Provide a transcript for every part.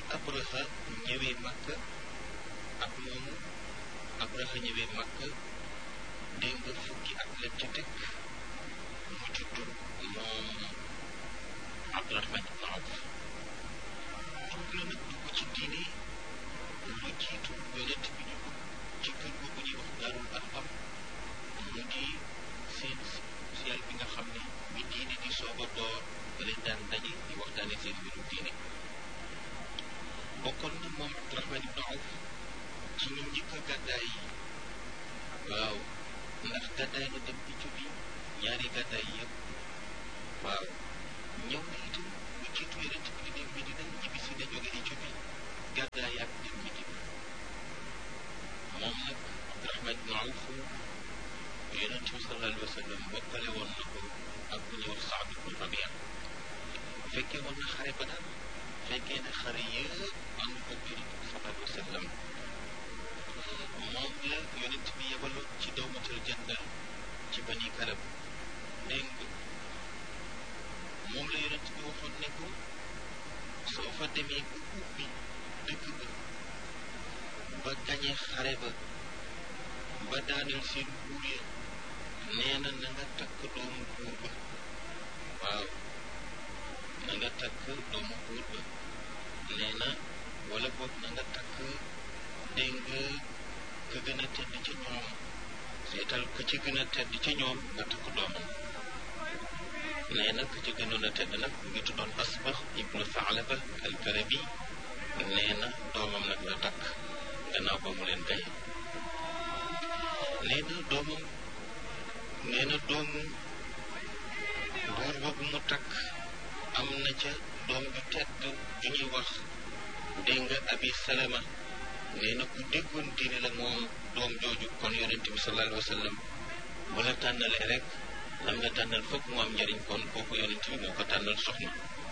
Abraha ñëwee Makka ak moomu Abraha ñëwee Makka dégg nga fukki at la ca teg mu juddu moom Abdurahman ibn Awf dugg na nag dugg ci diine lu jiitu yonent bi ñu ci kër googu ñuy wax Daarul Arqam mu di seen social bi nga xam ne bi diine di soog a door ba leen daan daje di waxtaane seen mbiru diine bokkoon na moom Abdurahman ibn Awf ci ñu njëkk a gàddaay yi waaw ndax gàddaay na dem Éthiopie ñaari gàddaay yëpp waaw ñëw na itam lu jiitu yonent bi di dem Medina ñibbi si na jóge Éthiopie gàddaay ak dem Medina moom nag Abdurahman ibn Awf yonent bi sallallahu alayhi wa sallam bokkale woon na ko ak bu ñuy wax Saad ibn Rabia fekkee woon na xare Badar fekkee na xare yëpp ànd ko yonent bi sallallahu alayhi wa sallam moom la yonent bi yebaloon ci dawmatal jandal ci bani kalab dégg nga moom la yonent bi waxoon ne ko soo fa demee bu ubbi dëkk ba ba gañe xare ba ba daaneel seen buur ya nee na na nga takk doomu buur ba waaw na nga takk doomu buur ba nee na wala boog na nga takk dégg nga ka gën a tedd ca ñoom seetal ka ci gën a tedd ca ñoom nga takk doomam nee na ka ci gënoon a tedd nag mu ngi tuddoon asbax ibnu Saalaba al-Karabi nee na doomam nag la takk gannaaw ba mu leen gaye nee na doomam nee na doomu buur boobu mu takk am na ca doom ju tedd ju ñuy wax dégg nga abi salama nee na ku déggoon diine la moom doom jooju kon yonente bi sallallahu alayhi wa sallam bu la tànnalee rek lam nga tànnal foog mu am njëriñ kon kooku yonente bi moo ko tànnal soxna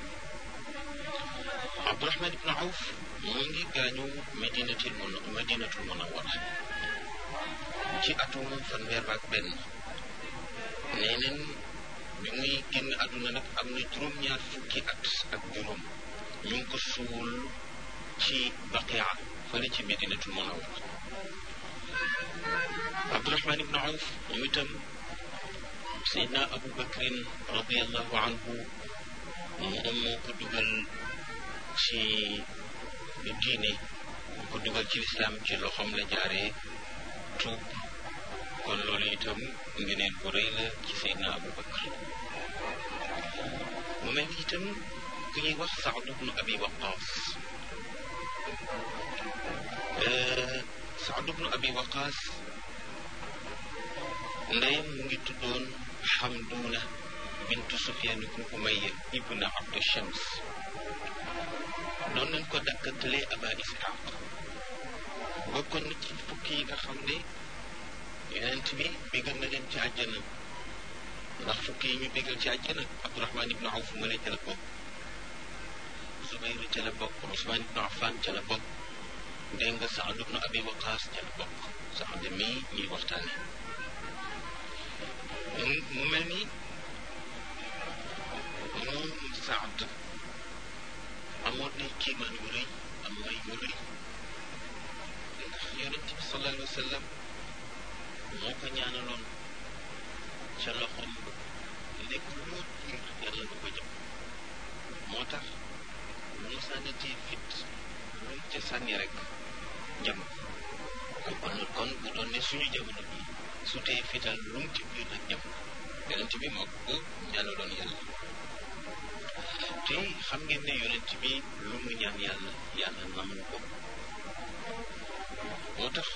Abdurahman ibn Awf mu ngi gaañu medinatul mun madinatul munawwara ci atum fanweer ak benn nee neen bi muy génn àdduna nag am na juróom-ñaar fukki at ak juróom ñu ngi ko suul ci baqia fële ci medinatul munawwara Abdurahman ibn Awf moom itam Seydina Abu Bakrin radiallahu anhu moom moo ko dugal ci diine moo ko dugal ci lislaam ci loxoom la jaaree tuub kon loolu itam ngeneen bu rëy la ci Seydina Abu Bakr mu mel ni itam ku ñuy wax Saad ibnu Abi Waqaas Saad ibnu Abi Waqaas ndeyam mu ngi tuddoon Xamduuna bintu Sufyaan ibnu Umayya ibnu Abdu Shams doon nañ ko dakkantalee Aba Isxaaq bokkoon na ci fukki yi nga xam ne yonent bi bégal na leen ci àjjana ndax fukki yi ñu bégal ci àjjana Abdurahman ibnu Awf ma ca la bokk Zubayr ca la bokk Usmaan ibnu Affan ca la bokk dégg nga Saad ibnu Abi Waqaas ca la bokk Saad mii ñuy waxtaane mu mel ni moom Saad amoon na kiimaan yu rëy am may yu rëy ndax yonent bi sallallahu alayhi wa sallam moo ko ñaanaloon ca loxoom ba nekk loo jiir yàlla du ko jëm moo tax lu mu sànnatee fit lu mu ca sànni rek jëm kon kon bu doon ne suñu jamono bi su tee fital lu mu ci biir nag jëm yonent bi moo ko ñaanaloon yàlla te xam ngeen ne yonent bi lu mu ñaan yàlla yàlla nangu ko moo tax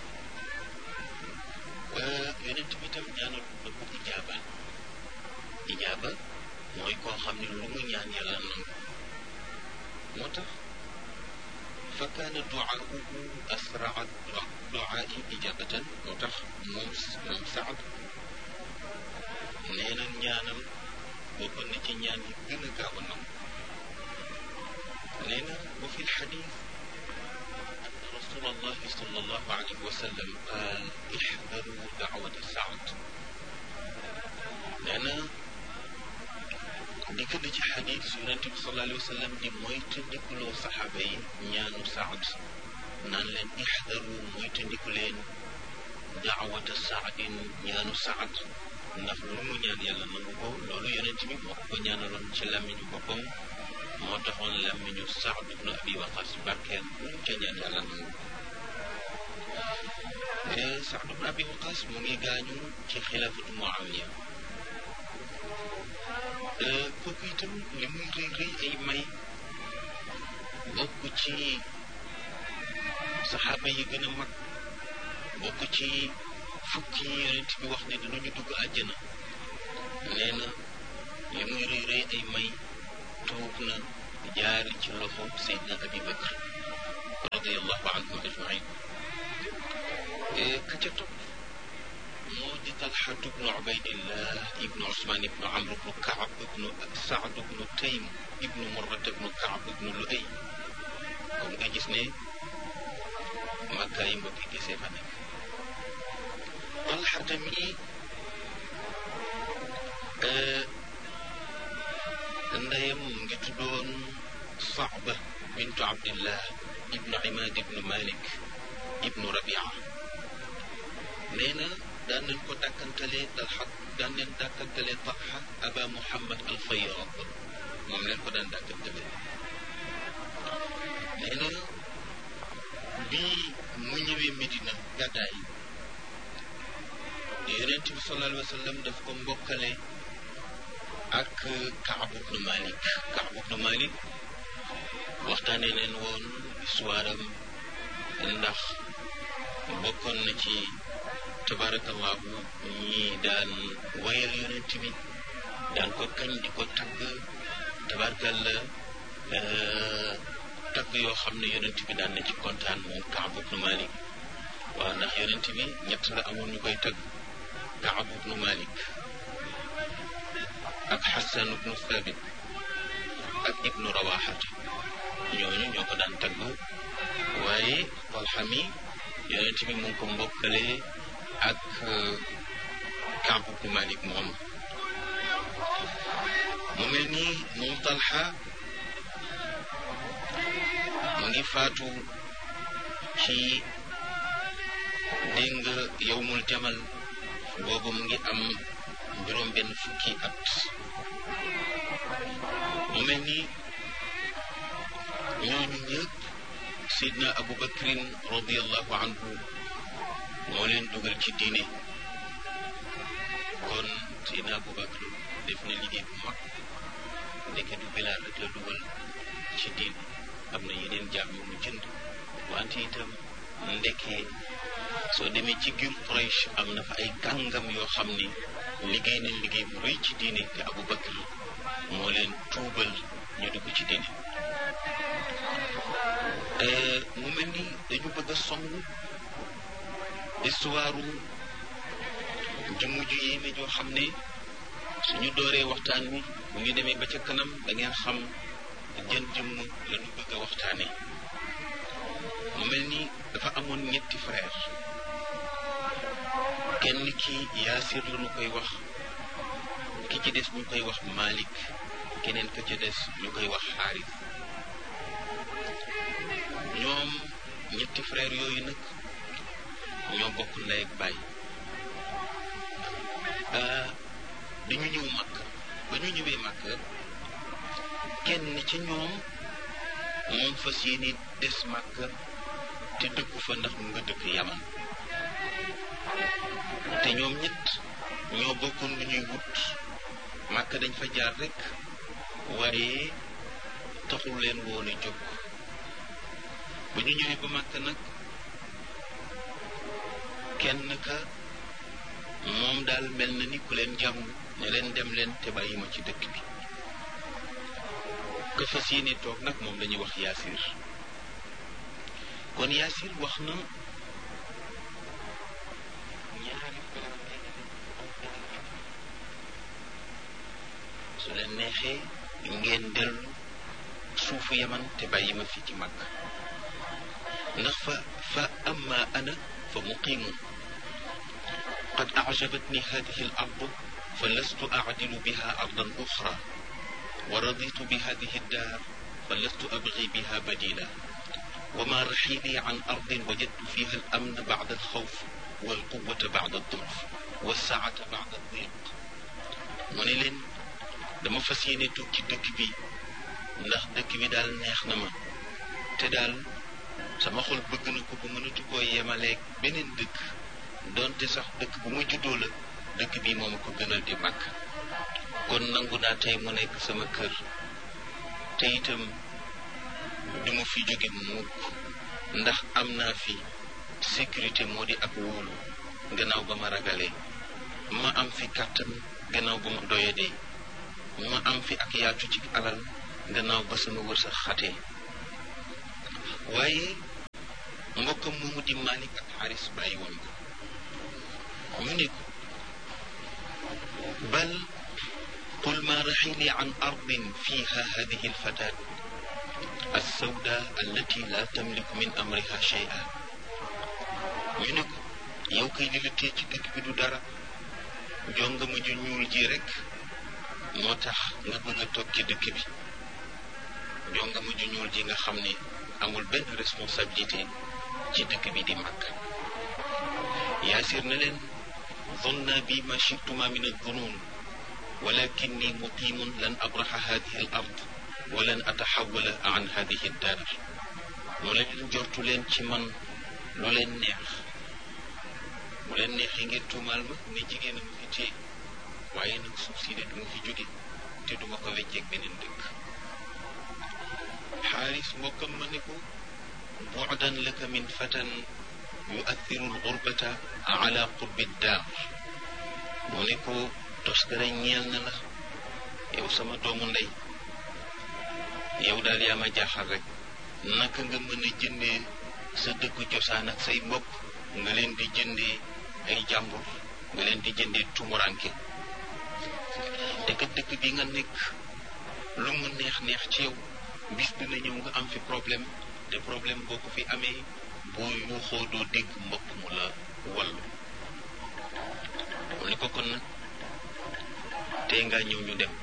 yonent bi tam ñaanal na ko ijaaba ijaaba mooy koo xam ne lu mu ñaan yàlla nangu moo tax fa kaana duaahu asraa duaai ijabatan moo tax moom moom Saad nee na ñaanam bokkoon na ci ñaan yi gën a gaaw a nangu nee na wa fi lxadis رسول الله صلى الله عليه وسلم قال احذروا دعوة سعد لأن dikk na ci xadis yonente bi sallallahu alayhi wa sallam di mooy tëndikuloo saxaaba yi ñaanu saad naan leen ixdaru mooy tëndiku leen daawata saadin ñaanu saad ndax lu mu ñaan yàlla nangu ko loolu yonent bi moo ko ñaanaloon ci làmmiñu boppam moo taxoon làmmiñu saad ibnu abi waqas barkeel lu mu ca ñaan yàlla nangu saad ibnu abi waqas mu ngi gaañu ci xilaafatu muawiya kooku itam li muy rëy rëy ay may bokk ci saxaaba yi gën a mag bokk ci fukki yonent bi wax ne dinañu dugg àjjana nee na li muy rëy rëy ay may tuub na jaari ci loxo Seydina Abi Bakr radiallahu anhum ajmain ka ca topp moo di Talxatu bnu Ubaydillah ibnu Usmaan ibnu Amr ibnu Kaab ibnu Saad ibnu Taym ibnu Murrat ibnu Kaab ibnu Luay kon nga gis ne Makka yi mbokki gisee fa nekk Talxata mi ndeyam mu ngi tuddoon Saaba bintu Abdillah ibnu Imaad ibnu Malik ibnu Rabia nee na daan nañ ko dàkkantalee Talxa daan leen dàkkantalee Talxa Aba Muhammad al Fayyad moom leen ko daan dàkkantalee nee na bii mu ñëwee Medina gàddaay yonent bi sallallahu alayhi wa sallam daf ko mbokkale ak Kaab ibnu Malik Kaab ibnu Malik waxtaanee leen woon histoire am ndax bokkoon na ci tabarakallahu ñi daan wayal yonent bi daan ko kañ di ko tagg tabarakalla tagg yoo xam ne yonent bi daan na ci kontaan moom Kaab ibnu Malik waaw ndax yonent bi ñett la amoon ñu koy tagg Kaab ibnu Malik ak Xasan ibnu Thabit ak ibnu Rawaxata ñooñu ñoo ko daan tagg waaye Talxa mi yonent bi mu ngi ko mbokkale ak Kaab ibnu Malik moom mu mel ni moom Talxa mu ngi faatu ci dégg nga yowmul jamal boobu mu ngi am juróom benn fukki at mu mel ni ñooñu ñëpp sidna abu bakrin radiallahu anhu moo leen dugal ci diine kon sidna abu bakr def na liggéey bu mag ndeke du bilaal rek la dugal ci diine am na yeneen jaam yu mu jënd wante itam ndekee soo demee ci giir Quraysh am na fa ay kàngam yoo xam ni liggéey nañ liggéey bu rëy ci diine te Abu Bakr moo leen tuubal ñu dugg ci diine mu mel ni dañu bëgg a song histoire jëmm ju yéeme joo xam ne suñu dooree waxtaan wi bu ñu demee ba ca kanam da ngeen xam jën jëmm la ñu bëgg a waxtaane mu mel ni dafa amoon ñetti frère kenn ki yaasir la ñu koy wax ki ci des ñu koy wax malik keneen ka ci des ñu koy wax xaaris ñoom ñetti frère yooyu nag ñoo bokk ndey ak baay dañu ñëw màkk ba ñu ñëwee màkk kenn ci ñoom moom fas yéene des màkk te dëkku fa ndax mu nga dëkk yaman te ñoom ñett ñoo bokkoon lu ñuy wut màkk dañ fa jaar rek waaye taxul leen woon a jóg ba ñu ñëwee ba màkk nag kenn ka moom daal mel na ni ku leen jàmm ne leen dem leen te bàyyi ma ci dëkk bi ka fas yéene toog nag moom lañuy wax yaasir kon yaasir wax na ñaari su leen neexee ngeen dellu suufu yaman te bàyyi ma fi ci mag ndax fa fa amma ana fa muqimun qad ajabatni hadihi al ard fa lastu acdilu biha ardan uxra wa raditu bi hadihi daar fa lastu abgi biha badila wa ma raxili an ardin wajadtu fiha al amna bacda alxawf walquwata bacda aldurf walsaata bacda aldiq mu ne leen dama fas yéene toog ci dëkk bi ndax dëkk bi daal neex na ma te daal sama xol bëgg na ko ba mënatu koo yemaleeg beneen dëkk donte sax dëkk bu ma juddoo la dëkk bii moom ko gënal di màgg kon nangu naa tey mu nekk sama kër te itam du ma fi jóge mukk ndax am naa fi sécurité moo di ak wóolu gannaaw ba ma ragalee ma am fi kàttan gannaaw ba ma doyadee ma am fi ak yaatu ci alal gannaaw ba sama wërsëg xatee waaye mbokkam moomu di Malik ak Xaris bàyyi woon ko ñu ne ko bal qul ma raxili an ardin fiha hadihi alfatat alsawda allati la tamliku min amriha shay'a ñu ne ko yow kay li la tee ci dëkk bi du dara jongama ju ñuul ji rek moo tax nga bëgg a toog ci dëkk bi jongama ju ñuul ji nga xam ne amul benn responsabilité ci dëkk bi di màgg yaasir na leen zonna bi ma chituma min aldunun walakinni muqimun lan abraxa hadihi al ard wa lan ataxawala an hadihi daar mu leen jortu leen ci man lu leen neex mu leen neexee ngeen tuumaal ma ne jigéen a ma fi téye waaye nag suuf si de du ma fi jóge te duma ko wecceeg beneen dëkk xaaris mbokkam ma ne ko bu'dan laka min fatan yu'athiru al-ghurbata ala qurbi daar mu ne ko toskare ñeel na la yow sama doomu ndey yow daal yaa ma jaaxal rek naka nga mën a jëndee sa dëkku cosaan ak say mbokk nga leen di jëndee ay jàmbur nga leen di jëndee tumuranke te kat dëkk bi nga nekk lu mu neex neex ci yow bis dina ñëw nga am fi problème te problème boo ko fi amee boo yuuxoo doo dégg mbokk mu la wallu mu ne ko kon nag tey nga ñëw ñu dem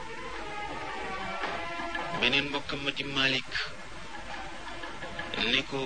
beneen mbokkam ma di Malik ne ko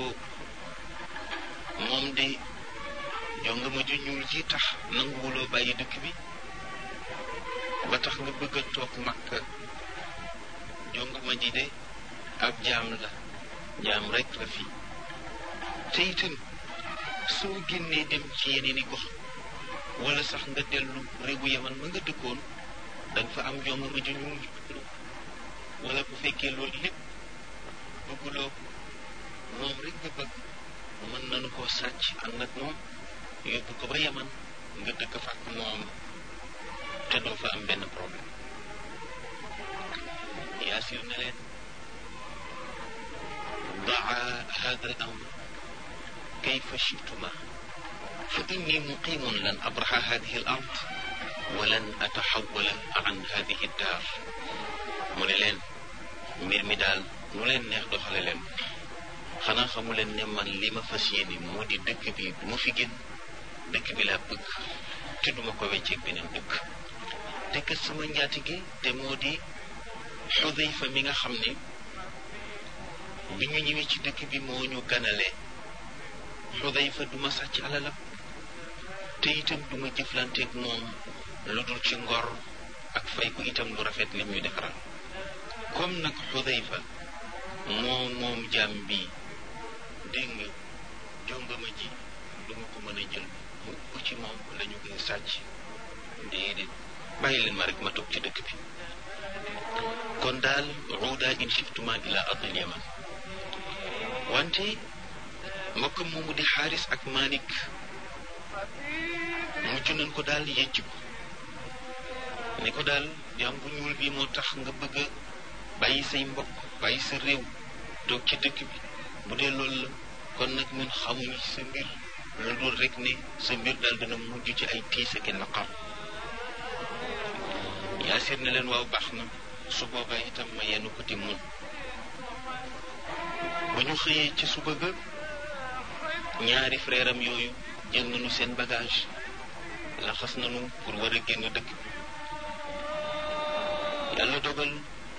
moom de jonga ma ju ñuul ji tax nanguwuloo bàyyi dëkk bi ba tax nga bëgg a toog Makka jonga ma ji de ab jaam la jaam rek la fi te itam soo génnee dem ci yeneen i gox wala sax nga dellu réewu yaman ma nga dëkkoon danga fa am jonga ma ju ñuul wala bu fekkee loolu lépp bëgguloo ko moom rek nga bëgg mën nañu koo sàcc ànd ak moom yóbbu ko ba yaman nga dëkk fa ak moom te doo fa am benn problème yaasir na leen daa hada al amr kayfa chituma fa inni muqimun lan abraxa hadihi al ard walan ataxawala an hadihi daar mu ne leen mbir mi daal nu leen neex doxale leen xanaa xamu leen ne man li ma fas yéene moo di dëkk bi du ma fi génn dëkk bi laa bëgg te duma ko wecceeg beneen dëkk te kat sama njaatige te moo di xudayfa mi nga xam ne bi ñu ñëwee ci dëkk bi moo ñu ganale xudayfa duma sàcc alalam te itam duma jëflanteeg moom lu dul ci ngor ak fay ko itam lu rafet li ñuy defaral comme nag xudayfa moom moom jaam bi dégg nga jongama ji duma ko mën a jël mukk ci moom la ñu koy sàcc déedéet bàyyi leen ma rek ma toog ci dëkk bi kon daal ruuda in shiftuma ila ardil yaman wante mbokkam moomu di xaaris ak Malik mujj nañ ko daal yëcc ko ne ko daal jaam bu ñuul bi moo tax nga bëgg a bàyyi say mbokk bàyyi sa réew toog ci dëkk bi bu dee loolu la kon nag ñun xamuñu sa mbir lu dul rek ne sa mbir daal dana mujj ci ay tiis ak naqar yaasir ne leen waaw baax na su boobaa itam ma yenn ko ti mun ba ñu xëyee ci suba ga ñaari frère am yooyu jël nañu seen bagage laxas nañu pour war a génn dëkk bi yàlla dogal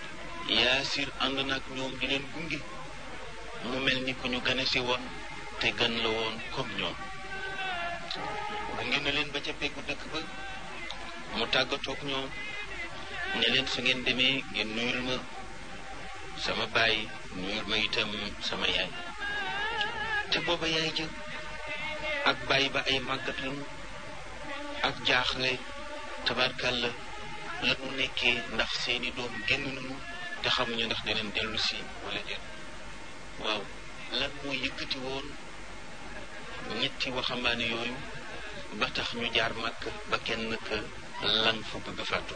yaasir ànd nag ñoom di leen gunge mu mel ni ku ñu gane si woon te gan la woon comme ñoom gunge na leen ba ca peggu dëkk ba mu tàggatoog ñoom ne leen su ngeen demee ngeen nuyul ma sama baay nuyul ma itam sama yaay te booba yaay jë ak baay ba ay màggat lañu ak jaaxle tabarkàlla la mu nekkee ndax seeni doom génn nañu te xamuñu ndax danañ dellu si wala déet waaw lan moo yëkkati woon ñetti waxambaane yooyu ba tax ñu jaar màkk ba kenn ka lan fa bëgg fàttu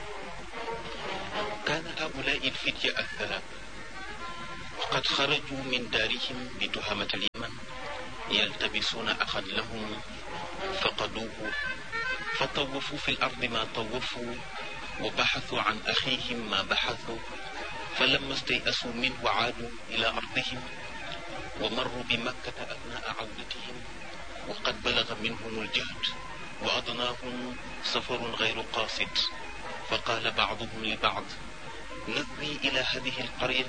kaana haulai ilfitya althalat وقد خرجوا من دارهم بتهمة اليمن يلتبسون أخا لهم فقدوه فطوفوا في الأرض ما طوفوا وبحثوا عن أخيهم ما بحثوا فلما استيأسوا منه عادوا إلى أرضهم ومروا بمكة أثناء عودتهم وقد بلغ منهم الجهد وأضناهم سفر غير قاصد فقال بعضهم لبعض نذوي إلى هذه القرية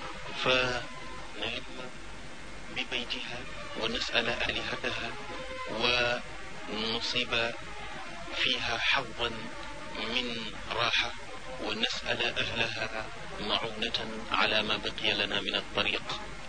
فنلم ببيتها ونسأل آلهتها ونصيب فيها حظا من راحة ونسأل أهلها معونة على ما بقي لنا من الطريق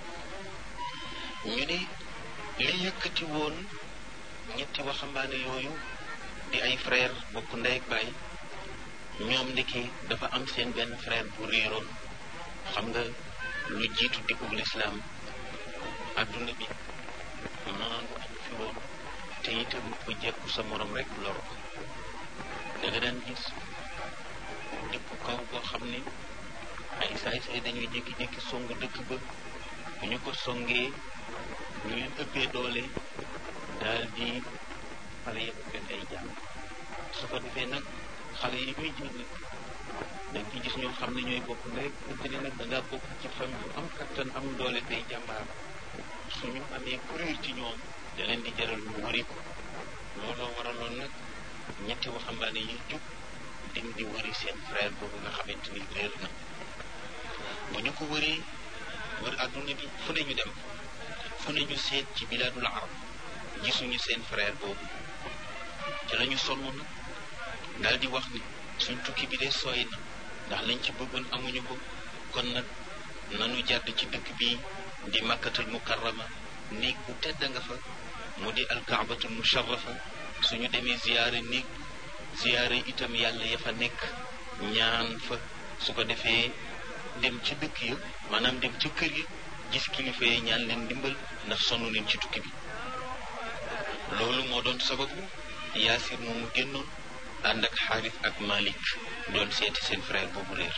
ñu ne li yëkkati woon ñetti waxambaane yooyu di ay frère bokk ndey ak baay ñoom ndiki dafa am seen benn frère bu réeroon xam nga lu jiitu dikkub lislaam adduna bi maandu am fi woon te itam ku jekku sa morom rek loro da nga daan gis dëkku kaw boo xam ne ay saay-saay dañuy jékki-jékki song dëkk ba bu ñu ko songee ñu leen ëppee doole daal di xale yëpp fen ay jàmm su ko defee nag xale yi muy jël nag da nga ci gis ñoo xam ne ñooy bokk rek ënt ne nag da ngaa bokk ci famille bu am kattan am doole tey jàmbaar suñu amee kuréel ci ñoom da leen di jaral ñu wëri ko looloo waraloon nag ñetti waxambaane yi jub dem di wëri seen frère boobu nga xamante ni réer na bu ñu ko wëree wër àdduna bi fu ne ñu dem fu ne ñu seet ci bilaadul arab gisuñu seen frère boobu ci la ñu sonn nag daal di wax ni suñ tukki bi de sooy na ndax lañ ci bëggoon amuñu ko kon nag nanu jàdd ci dëkk bi di makkatul mukarrama néeg bu tedd nga fa mu di alkaabatul musharrafa suñu demee ziyaare néeg ziyaare itam yàlla ya fa nekk ñaan fa su ko defee dem ci dëkk ya maanaam dem ci kër yi gis kilifa yi ñaan leen ndimbal ndax sonn nañ ci tukki bi loolu moo doon sababu yaasir moomu génnoon ànd ak xaaris ak malik doon seeti seen frère boobu réer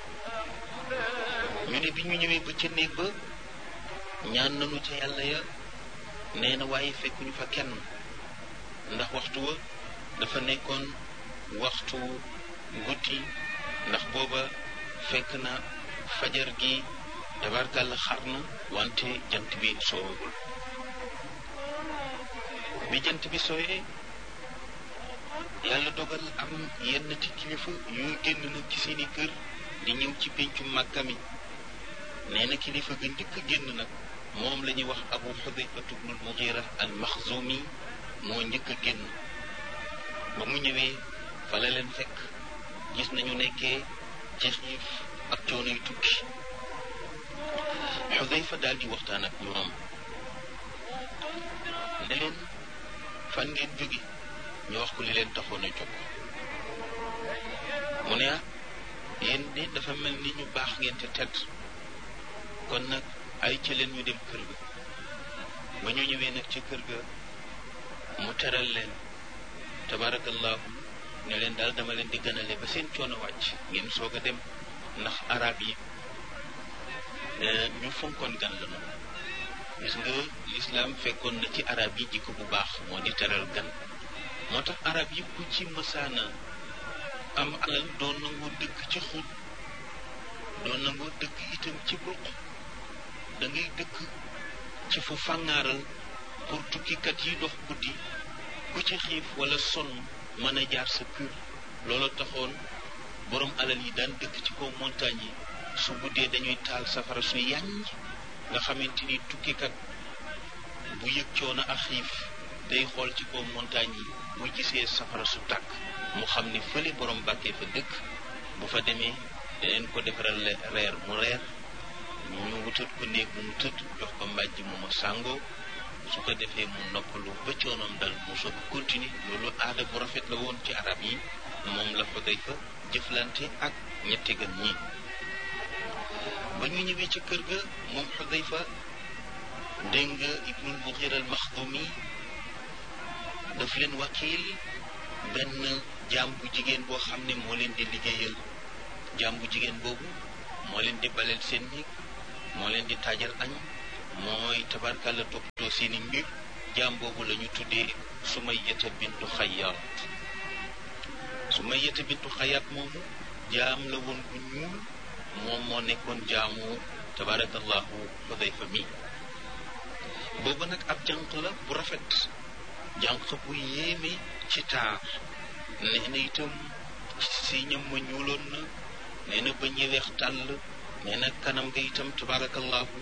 ñu ne bi ñu ñëwee ba ca néeg ba ñaan nañu ca yàlla ya nee na waaye fekkuñu fa kenn ndax waxtu wa dafa nekkoon waxtu guddi ndax booba fekk na fajar gi tabarkàlla xar na wante jant bi soowagul bi jant bi sooyee yàlla dogal am yenn ti kilifa yuy génn nag ci seeni kër di ñëw ci péncu màkka mi nee na kilifa ga njëkk génn nag moom la ñuy wax abu xudayfatu bnul mugira al maxzumi moo njëkk a génn ba mu ñëwee fa la leen fekk gis nañu nekkee ci xiif ak coono yu tukki xudayfa daal di waxtaan ak ñoom ne leen fan ngeen jóge ñu wax ko li leen taxoon a jóg mu ne ah yéen de dafa mel ni ñu baax ngeen te tedd kon nag ay ca leen ñu dem kër ga ba ñu ñëwee nag ci kër ga mu teral leen tabarakallahu ne leen daal dama leen di gënale ba seen coono wàcc ngeen soog a dem ndax arab yi ñu fonkoon gan la noonu gis nga lislaam fekkoon na ci arab yi jikko bu baax moo di teral gan moo tax arab yi ku ci mësaana am alal doon nangoo dëkk ci xut doon nangoo dëkk itam ci ruq da ngay dëkk ci fu fàngaaral pour tukkikat yi dox guddi ku ci xiif wala sonn mën a jaar sa kër loolu taxoon borom alal yi daan dëkk ci kaw montagne yi su guddee dañuy taal safara su yàññ nga xamante ni tukkikat bu yëg coono ak xiif day xool ci kaw montagne yi bu gisee safara su tàkk mu xam ni fële borom bàkkee fa dëkk bu fa demee daneen ko defaral reer mu reer ñu wutal ko néeg bu mu tëdd jox ko mbàjj mu ma sàngoo su ko defee mu noppalu ba coonoom dal mu soog continuer loolu aada bu rafet la woon ci arab yi moom la fa day fa jëflante ak ñetti gan ñi ba ñu ñëwee ci kër ga moom Xudayfa dégg nga ibnul Mughir al Maxdumi daf leen wakiil benn jaam bu jigéen boo xam ne moo leen di liggéeyal jaam bu jigéen boobu moo leen di baleel seen néeg moo leen di taajal añ mooy tabarkàlla toppatoo seeni mbir jaam boobu la ñu tuddee Sumayyata bintu Xayyaat Sumayyata bintu Xayyaat moomu jaam la woon bu ñuul moom moo nekkoon jaamu tabarakallahu Xudayfa mi boobu nag ab jànq la bu rafet jànq bu yéeme ci taar nee na itam si ñam ma ñuuloon na nee na ba ñu weex tàll nee na kanam nga itam tabarakallahu